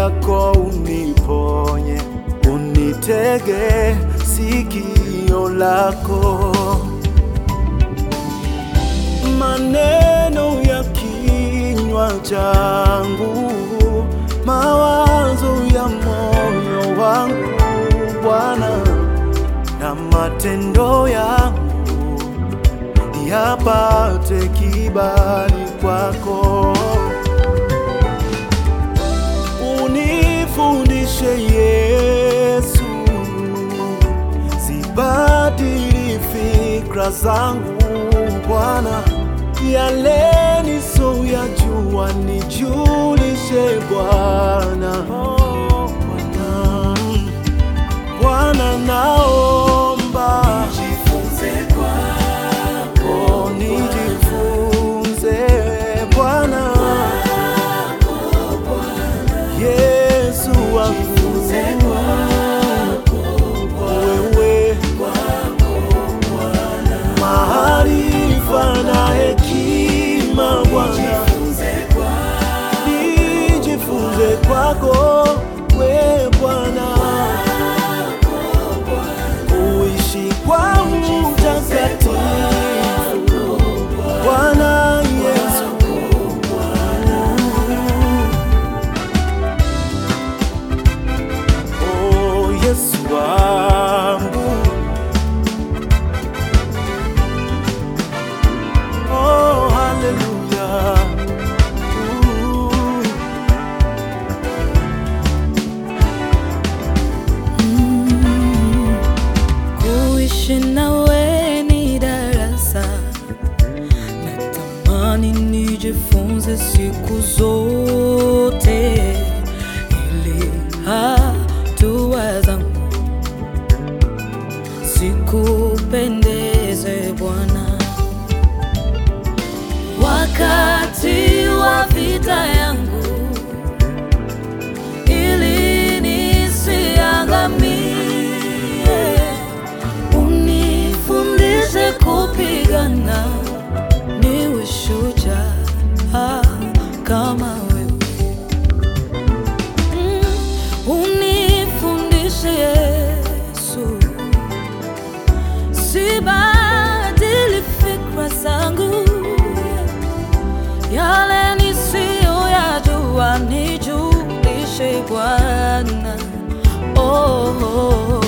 yako uniponye, unitege sikio lako. Maneno ya kinywa changu, mawazo ya moyo wangu Bwana, na matendo yangu yapate kibali kwako. Unifundishe Yesu, sibadili fikra zangu Bwana, yale nisoyajua nijulishe Bwana. Oh, Bwana. Bwana naomba Jifunze kwako, oh, nijifunze Bwana Yesu wangu wewe maarifa na hekima Bwana jifunze kwako, nijifunze kwako we Bwana kuishi kwa utakatifu Bwana Yesu Oh Yesu wangu Oh hallelujah Ooh. Kuishi nawe ni darasa, natamani nijifunze siku zote, ili hatua zangu sikupendeze Bwana. Wakati wa vita yangu, ili nisiangamie, unifundishe kupigana, niwe shujaa kama wewe. Mm, unifundishe Yesu, sibadili fikra zangu, yale nisiyoyajua nijulishe Bwana. Oh, oh, oh.